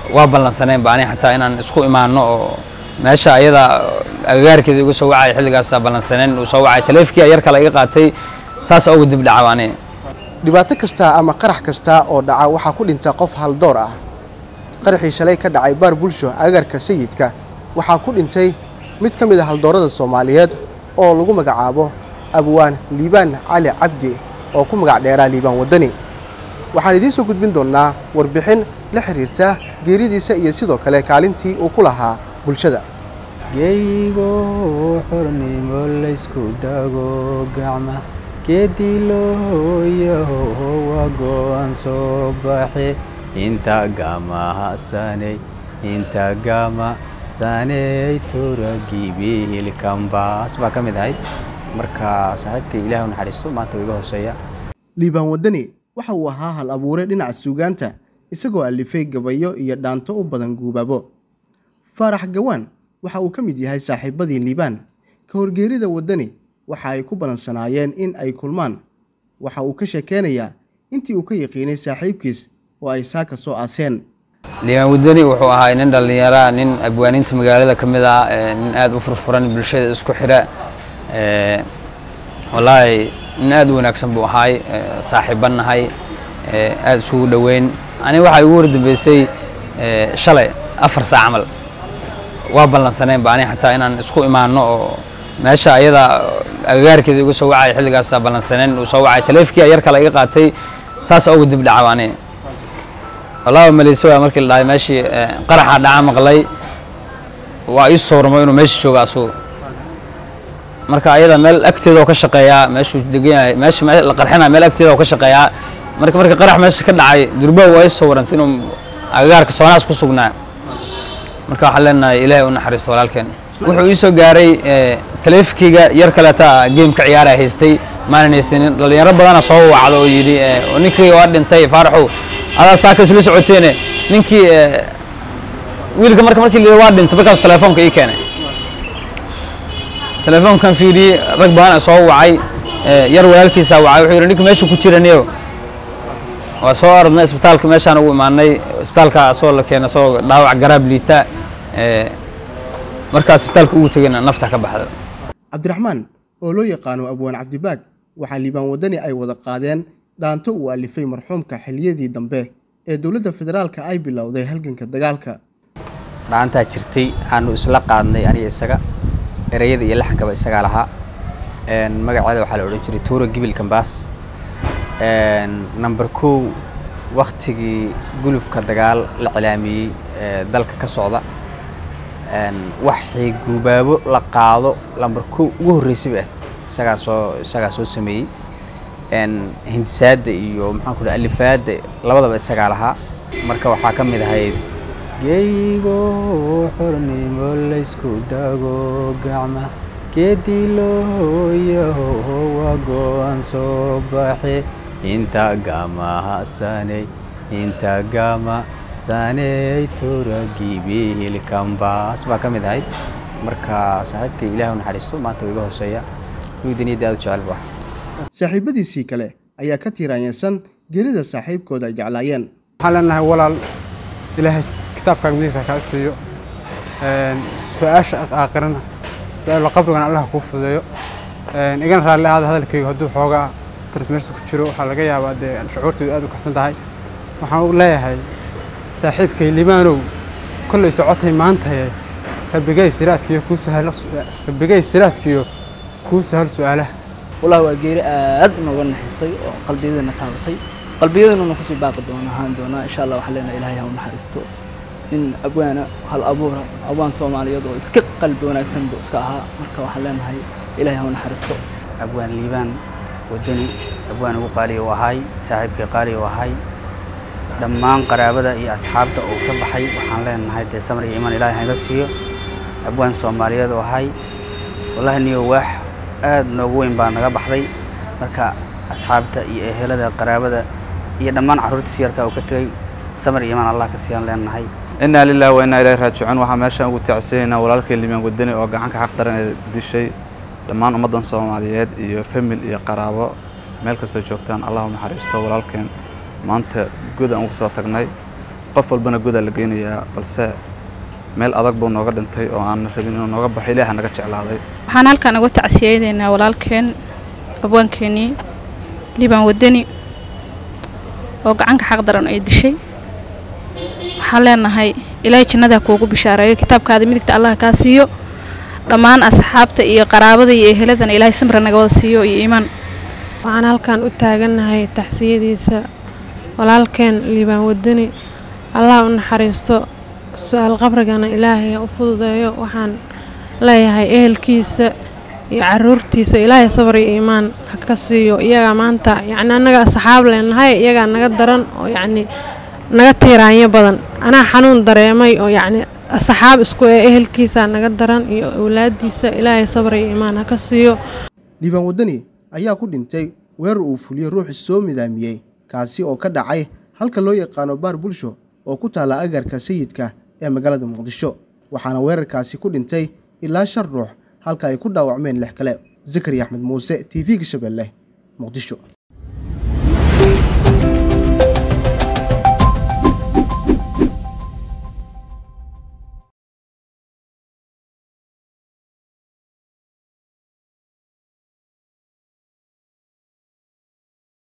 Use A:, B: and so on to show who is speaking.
A: waa ballansaneen ba ani xataa inaan isku imaano oo meesha ayada agagaarkeeda igu soo wacay xilligaasaa ballansaneen uu soo wacay taleefkii yar kale iga qaatay saas ugu dib dhaca ani
B: dhibaato kasta ama qarax kasta oo dhaca waxaa ku dhinta qof haldoor ah qaraxii shalay ka dhacay baar bulsho agaarka sayidka waxaa ku dhintay mid ka mid a haldoorada soomaaliyeed oo lagu magacaabo abwaan liibaan cali cabdi oo ku magac dheeraa liibaan waddani waxaan idiin soo gudbin doonnaa warbixin la xiriirta geeridiisa iyo sidoo kale kaalintii uu ku lahaa bulshada
C: geygo xornimo laysku dhago gacma geedii loo yaho waa go-aan soo baxe inta gama hasaney inta gama saney toragibiilkambaas baa ka mid ahayd marka saaxiibkay ilaah u naxariisto maanta wuu iga hooseeya
B: liibaan waddani waxa uu ahaa hal abuure dhinaca suugaanta isagoo alifay gabayo iyo dhaanto u badan guubaabo faarax gawaan waxa uu ka mid yahay saaxiibadii liibaan ka horgeerida waddani waxa ay ku balansanaayeen in ay kulmaan waxa uu ka sheekeynayaa intii uu ka yaqiinay saaxiibkiis oo ay saaka soo aaseen
A: liibaan waddani wuxuu ahaa nin dhallinyara nin abwaaninta magaalada ka mid ah nin aada u furfuran bulshada isku xidha wallaahi nin aada u wanaagsan buu ahaay saaxiiban nahay aada isugu dhoweyn ani waxaa igu wardambeysay shalay afar saac camal waa ballansaneen ba ani xataa inaan isku imaano oo meesha ayada agagaarkeeda igu soo wacay xilligaasaa ballansaneen uu soo wacay taleefkii yar kale iga qaatay saas ugu dib dhaca ani wallahi maleyse waa markii la dhahay meeshii qaraxa dhaca maqlay waa ii soormo inuu meesha jooga asugu marka ayada meel agteeda oo ka shaqeeyaa meeshuu degan yahay meesha la qarxinaya meel agteeda oo ka shaqeeyaa marka marka qarax meesha ka dhacay durba waa ii sawirantay inuu agagaarka soonaas ku sugnaa marka waxaan leenahay ilaahay u naxariisto walaalkeen wuxuu ii soo gaaray taleefkeyga yar kaleeta game ka ciyaara haystay maanan haysanin dhalinyaro badana soo wacdo oo yidhi ninkii waa dhintay faaraxow adaa saaka isla socoteene ninkii wiilka marka markii la waa dhintay markaas telefoonka ii keenay telefoonkan fiiriyey rag badan soo wacay yar walaalkiisaa wacay wuxuu yidhi ninka meesha ku jiraniyo waa soo orodnay isbitaalka meeshaan ugu imaanay isbitaalka asoo la keenay asoo dhaawac garaab liita markaa isbitaalka ugu tegayna nafta ka baxda
B: cabdiraxmaan oo loo yaqaano abwaan cabdibaag waxaa liibaan waddani ay wada qaadeen dhaanto uu alifay marxuumka xiliyadii dambe ee dowladda federaalka ay bilowday halganka dagaalka
C: dhaantaa jirtay aanu isla qaadnay aniga isaga ereyada iyo laxankaba isagaa lahaa magaceeda waxaa la odhan jiray tuura gibil kambaas number kow waktigii gulufka dagaal la cilaamiyey ee dalka ka socda waxay guubaabo la qaado lamber kow ugu horreysay bay ahayd isagaa soo isagaa soo sameeyey hindisaadda iyo maxaan ku dhaha alifaadda labadaba isagaa lahaa marka waxaa ka mid ahayd geygo xornimo laysku dhago gacma geedii loo yaho waa go-aan soo baxe inta gama hasaney inta gama saney toragibiilkambaas baa ka mid ahayd marka saaxiibkay ilaah u naxariisto maanta wuu iga hooseeya wiidaniyadda aad u jecel bu
B: saaxiibadiisii kale ayaa ka tiiraanyesan geerida saaxiibkooda ay jeclaayeen
D: waxaan leenahay walaal ilaahay kitaabkaaga midigta kaa siiyo su-aasha aakhirana su-aal qabrigana allah kuu fudeeyo igana raalli ahaada hadalkayga hadduu xoogaa tarsmeersa ku jiro waxaa laga yaabaa dee shucuurteedu aad u kaxsan tahay waxaan u leeyahay saaxiibkay libaanow kollay socotay maantaye rabbigay siraadkiyo kuu sahal rabbigay siraadkiyo kuu sahal su-aalaha
E: wallahi waa geeri aad nooga naxisay oo qalbiyadana taabatay qalbiyadana kusii baaqi doona ahaan doonaa insha allah waxaan leenahay ilaahay ha u naxariisto in abwaana hal abuura abwaan soomaaliyeed oo iska qalbi wanaagsan buu iska ahaa marka waxaan leenahay ilaahay ha u naxariisto
F: abwaan liibaan wadani abwaan ugu qaaliya u ahay saaxiibkii qaaliya u ahay dhammaan qaraabada iyo asxaabta uu ka baxay waxaan leenahay dee samar iyo imaan ilaahay haga siiyo abwaan soomaaliyeed u ahay wallahi niyo waax aad noogu weyn baa naga baxday marka asxaabta iyo ehelada qaraabada iyo dhammaan carruurtiis yarkaa uu ka tegey samar iyo imaan allah ka siiyaan leenahay
G: inaa lilahi wa inaa ilahi raajicuun waxaa meeshaan ugu tacsanaynaa walaalkay liibaan wadani oo gacanka xaq daran ee dishay dhammaan ummaddan soomaaliyeed iyo famil iyo qaraabo meel kastoo joogtaan allah u naxariisto walaalkeen maanta good aan uga soo tagnay qof walbana godaa la geynayaa balse meel adag buu nooga dhintay oo aan rabin inuu nooga baxo ilaaha naga jeclaaday
H: waxaan halkan uga tacsiyeynaynaa walaalkeen abwaankeenii liibaan wadani oo gacanka xaq daran ay dishay waxaan leenahay ilaahay jannada kuugu bishaareeyo kitaabkaada midigta allah kaa siiyo dhammaan asxaabta iyo qaraabada iyo eheladana ilaahay samra naga wada siiyo iyo iimaan
I: waxaan halkan u taagannahay taxsiyadiisa walaalkeen liibaan wadani allah u naxariisto su-aal qabrigana ilaahay u fududeeyo waxaan leeyahay ehelkiisa iyo caruurtiisa ilaahay sabar iyo iimaan ha ka siiyo iyagaa maanta yacni annaga asxaab leenahay iyagaa naga daran oo yacni naga tiiraanyo badan anaa xanuun dareemay oo yacni asxaab isku ee ehelkiisaa naga daran iyo awlaadiisa ilaahay sabar iyo iimaan ha ka siiyo
B: liibaan wadani ayaa ku dhintay weerar uu fuliyey ruuxi soo midaamiyey kaasi oo ka dhacay halka loo yaqaano baar bulsho oo ku taalla agarka sayidka ee magaalada muqdisho waxaana weerarkaasi ku dhintay ilaa shan ruux halka ay ku dhaawacmeen lix kale zakari axmed muuse t v-ga shabeelle muqdisho